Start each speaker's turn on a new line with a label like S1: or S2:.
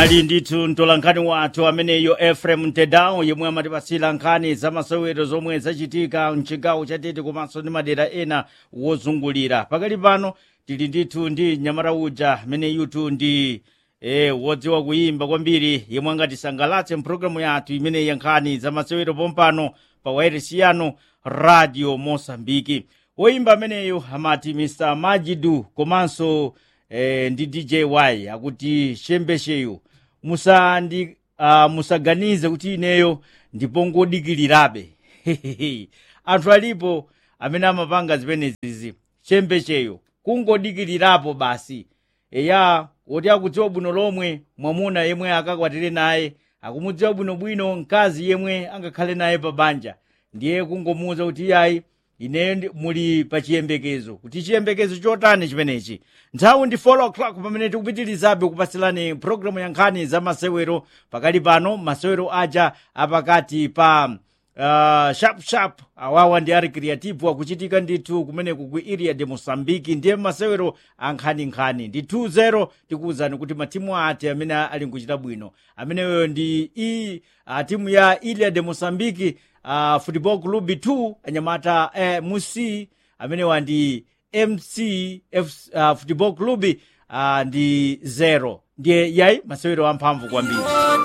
S1: anali ndithu mtolankhani wathu ameneyo efrem mtedao yemwe amatipasira nkhani za masewero zomwe zachitika mchigawo chatete komanso ndi madera ena wozungulira pakali pano tili ndithu ndi nyamata uja ameneyutu ndi e, wodziwa kuyimba kwambiri yemwe angatisangalatse mpulogalamu yathu imeneyi ya nkhani za masewero pompano pa wairesi yanu radio mosambiki woyimba ameneyo amati mr majidu komanso eh, ndi dj y akuti shembesheyo musandi uh, musaganize kuti ineyo ndipongodikirirabe anthu alipo amene amapanga zimenezizi shembesheyo kungodikirirapo basi eya woti akudziwa bwino lomwe mwamuna yemwe akakwatire naye akumudziwa bwinobwino mkazi yemwe angakhale naye pa banja ndiye kungomuwuza kuti iyayi ineyo ndi- muli pa chiyembekezo kuti chiyembekezo chotani chimenechi nthawi ndi 4 o'clock pamene tikupitirizabe kupatsilani programu ya nkhani za masewero pakali pano masewero aja apakati pa uh, sharp sharp awawa ndi ari creative akuchitika ndithu kumeneku ku iria de mosambiki ndiye masewero ankhaninkhani ndi 2-0 tikuwuzani kuti matimu ati amene ali nkuchita bwino ameneyo ndi i uh, timu ya iria de mosambiki uh, football club 2 anyamata eh, musi amenewa ndi mc F, uh, football club uh, ndi 0 ndiye yayi masewero amphamvu kwambiri